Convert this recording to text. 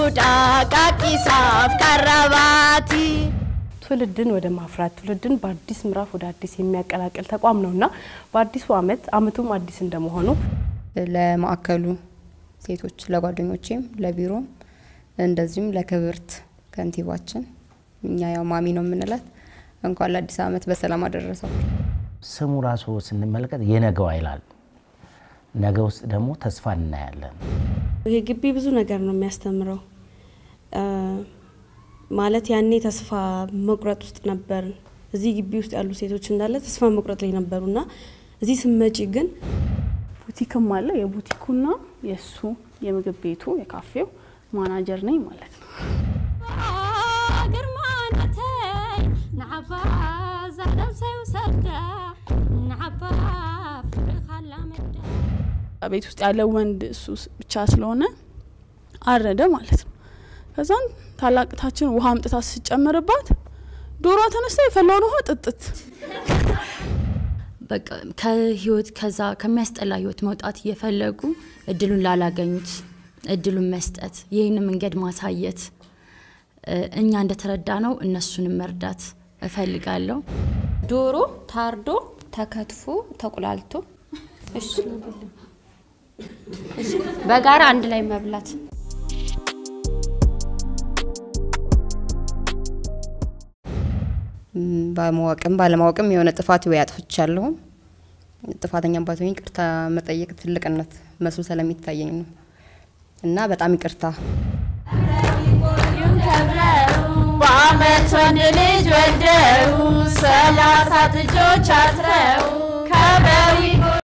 ዱዳ ቃቂሳፍ ቀረባቲ ትውልድን ወደ ማፍራት ትውልድን በአዲስ ምዕራፍ ወደ አዲስ የሚያቀላቅል ተቋም ነውና በአዲሱ ዓመት ዓመቱም አዲስ እንደመሆኑ ለማዕከሉ ሴቶች ለጓደኞቼም ለቢሮም እንደዚሁም ለክብርት ከንቲባችን እኛ ያው ማሚ ነው የምንላት እንኳን ለአዲስ ዓመት በሰላም አደረሰው። ስሙ ራሱ ስንመለከት የነገዋ ይላል። ነገ ውስጥ ደግሞ ተስፋ እናያለን። ይህ ግቢ ብዙ ነገር ነው የሚያስተምረው። ማለት ያኔ ተስፋ መቁረጥ ውስጥ ነበርን። እዚህ ግቢ ውስጥ ያሉ ሴቶች እንዳለ ተስፋ መቁረጥ ላይ ነበሩና እዚህ ስመጪ ግን ቡቲክም አለ። የቡቲኩና የእሱ የምግብ ቤቱ የካፌው ማናጀር ነኝ ማለት ነው። ቤት ውስጥ ያለ ወንድ እሱ ብቻ ስለሆነ አረደ ማለት ነው። ከዛን ታላቅታችን ውሃ አምጥታ ስጨምርባት ዶሯ ተነስታ የፈላውን ውሃ ጥጥት በቃ ከህይወት ከዛ ከሚያስጠላ ህይወት መውጣት እየፈለጉ እድሉን ላላገኙት እድሉን መስጠት፣ ይህን መንገድ ማሳየት፣ እኛ እንደተረዳ ነው እነሱንም መርዳት እፈልጋለሁ። ዶሮ ታርዶ ተከትፎ ተቁላልቶ እሺ፣ በጋራ አንድ ላይ መብላት በማወቅም ባለማወቅም የሆነ ጥፋት ወይ አጥፍቻለሁም ጥፋተኛ ባትሆኝ ይቅርታ መጠየቅ ትልቅነት መስሎ ስለሚታየኝ ነው እና በጣም ይቅርታ። በአመት ወንድ ልጅ ወልደው ሰላሳ ጥጆች አስረው